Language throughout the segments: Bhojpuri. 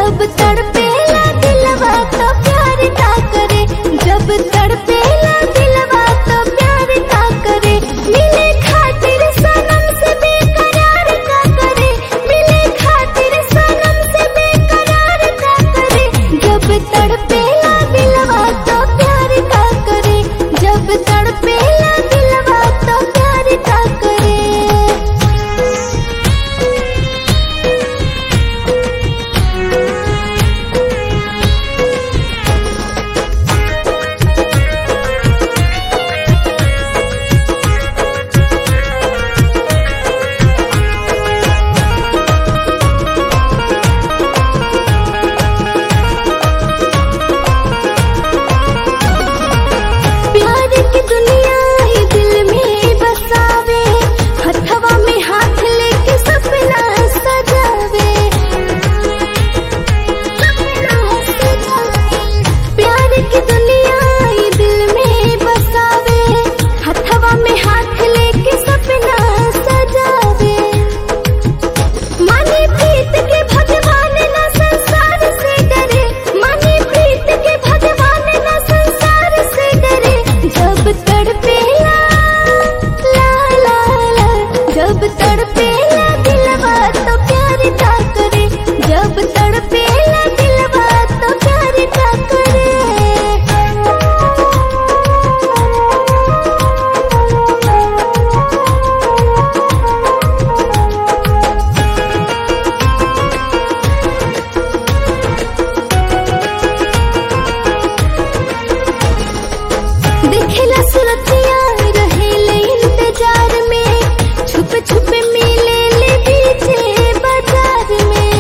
जब तड़पेला दिलवा तो प्यार का करे जब तड़पेला दिलवा तो प्यार का करे मिले खातिर सनम से बेकरार का करे मिले खातिर सनम से बेकरार का करे जब तड़पेला दिलवा तो प्यार का करे जब तड़पेला दिलवा तो प्यार का करे प्यार की दुनिया ही दिल में बसावे हथवा में हाथ लेके सपना सजावे प्यार की दुनिया ही दिल में बसावे हथवा में हाथ लेके सपना सजावे माने प्रीत के भगवान न संसार से डरे माने प्रीत के भगवान न संसार से डरे जब तड़पेला ला ला ला जब तड़पेला दिलवा तो प्यार का करे जब तड़पेला दिलवा तो प्यार का करे देखेला सुरतिया रहेले इंतजार में छुप छुप मिले ले पीछे बाजार में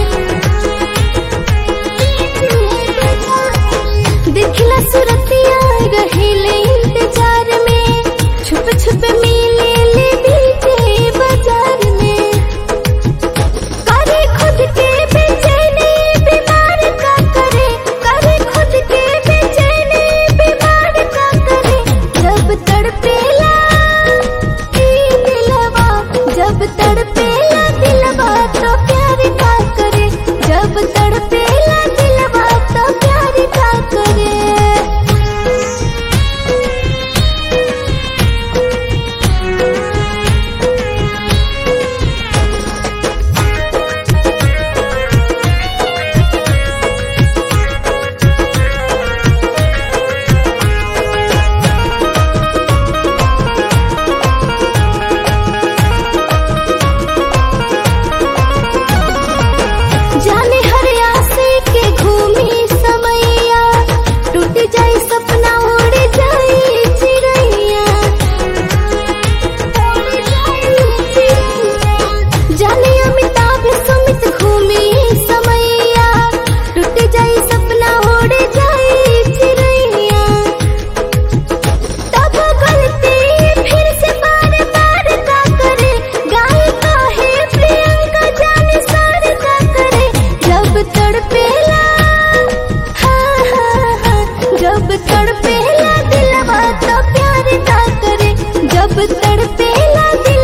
देखेला सुरतिया रहेले इंतजार में छुप छुप मिले ले पीछे बाजार में करे खुद के बेचैनी बीमार का करे करे खुद के बेचैनी बीमार का करे जब तड़पेला ई दिलवा जब तड़पेला दिलवा तो प्यार का करे जब तड़पेला दिलवा तो प्यार का करे जाने हर आसे के घूमी समैया टूट जाए सपना उड़ जाए चिड़ैया जाने अमिताभ सुमित घूमी समैया टूट जाए सपना उड़ जाए चिड़ैया तब गलती फिर से बार बार का करे गाय का है प्रियंका जाने सार का करे जब तड़पेला हाँ हाँ हाँ जब तड़पेला दिलवा तो प्यार का करे जब तड़पेला दिल